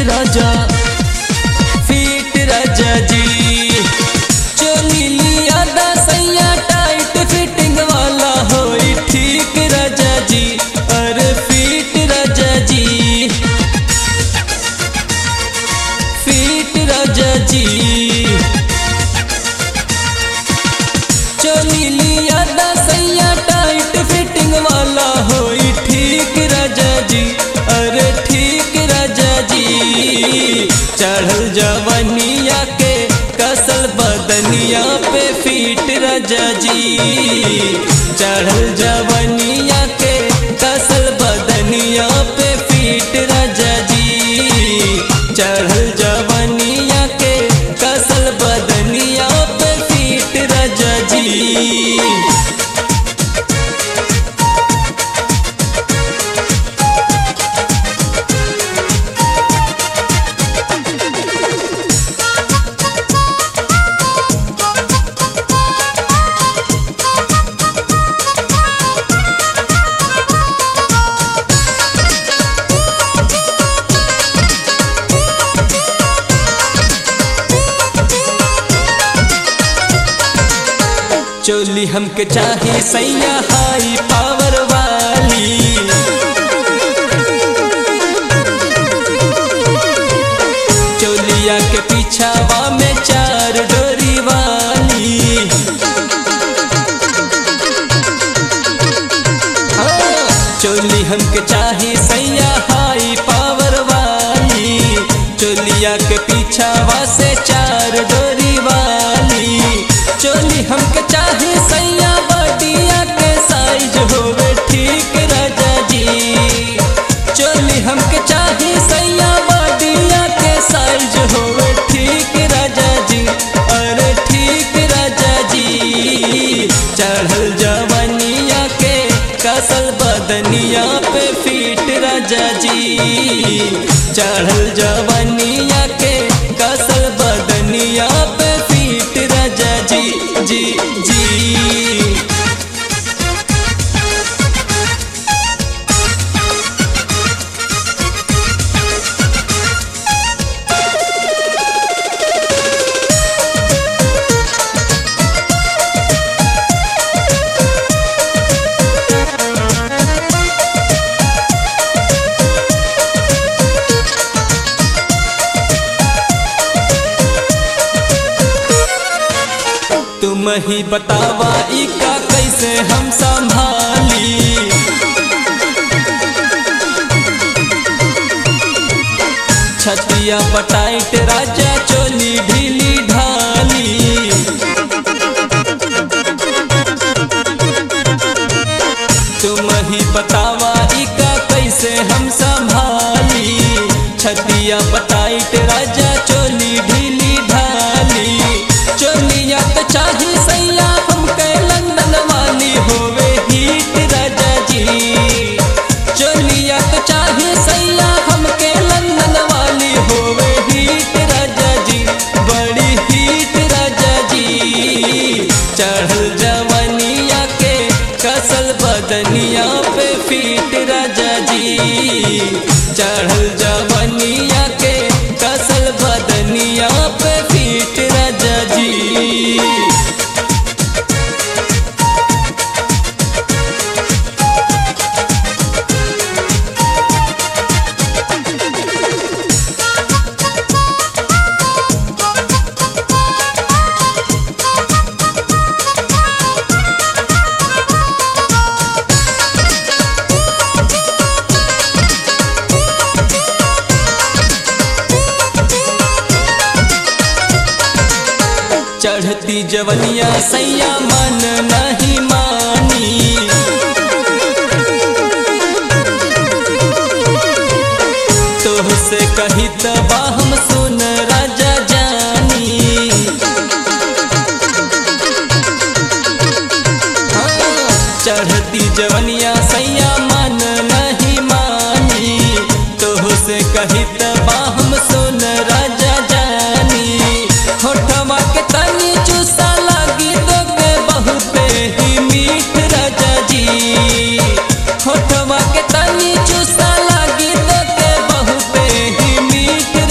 राजा feet राजा जी चोली लिया दा सैया टाइट फिटिंग वाला होई ठीक राजा जी अरे फीट राजा जी फीट राजा जी चोली लिया दा सैया टाइट फिटिंग वाला होई ठीक राजा जी अरे ठीक राजा जी चढ़ल जवनिया के कसल बदनिया पे फीट राजा जी चढ़ल जवनिया के कसल बदनिया पे फीट राजा जी चढ़ल जवनिया के कसल बदनिया पे फीट राजा जी चोली हमके चाही सैया हाई पावर वाली चोलिया के पीछावा में चार डोरी वाली हाँ, चोली हमके चाही सैया हाई पावर वाली चोलिया के पीछावा से चार डोरी वाली चोली हमके चाही सैया बडिया के साइज होवे ठीक राजा जी चोली हमके चाही सैया बडिया के साइज होवे ठीक राजा जी अरे ठीक राजा जी चढ़ल जवनिया के कसल बदनिया पे फीट राजा जी चढ़ल जवनिया के कसल बदनिया पे फीट राजा जी जी जी तुम ही बतावा इका कैसे हम संभाली छतिया पटाइट राजा चोली ढीली ढाली तुम ही बतावा इका कैसे हम संभाली छतिया पटाइट राजा चोली ढीली ढाली चोलिया तो चाही सैया हमके लंदन वाली होवे हीट राजा जी चोलिया तो चाही सैया हमके लंदन वाली होवे हीट राजा जी बड़ी हीट राजा जी चढ़ल जवनिया के कसल बदनिया पे फीट राजा जी चढ़ल जवनिया के कसल बदनिया पे फीट राजा जी चढ़ती जवनिया सैया मन नहीं मानी तोह से कही तबा हम सुन राजा जानी हाँ, चढ़ती जवनिया सैया मन नहीं मानी तोह से कही तबा हम सुन राजा जानी होठवा के तनी चूसा लागी तो के बहुते ही मीठ राजा जी होठवा के तनी चूसा लागी तो के बहुते ही मीठ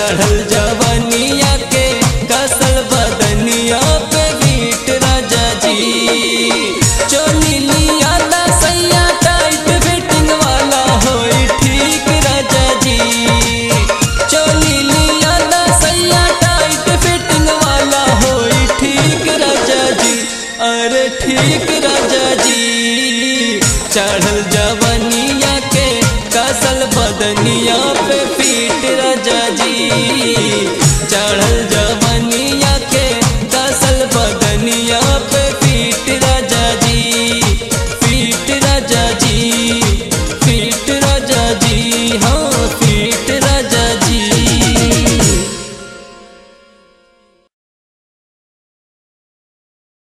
चढ़ल जवनिया के कसल बदनिया पे बीट राजा जी चोली लिया दा सैया टाइट फिटिंग वाला होई ठीक राजा जी चोली लिया दा सैया टाइट फिटिंग वाला होई ठीक राजा जी अरे ठीक राजा जी चढ़ल जवनिया के कसल बदनिया पे पीट राजा जी चढ़ल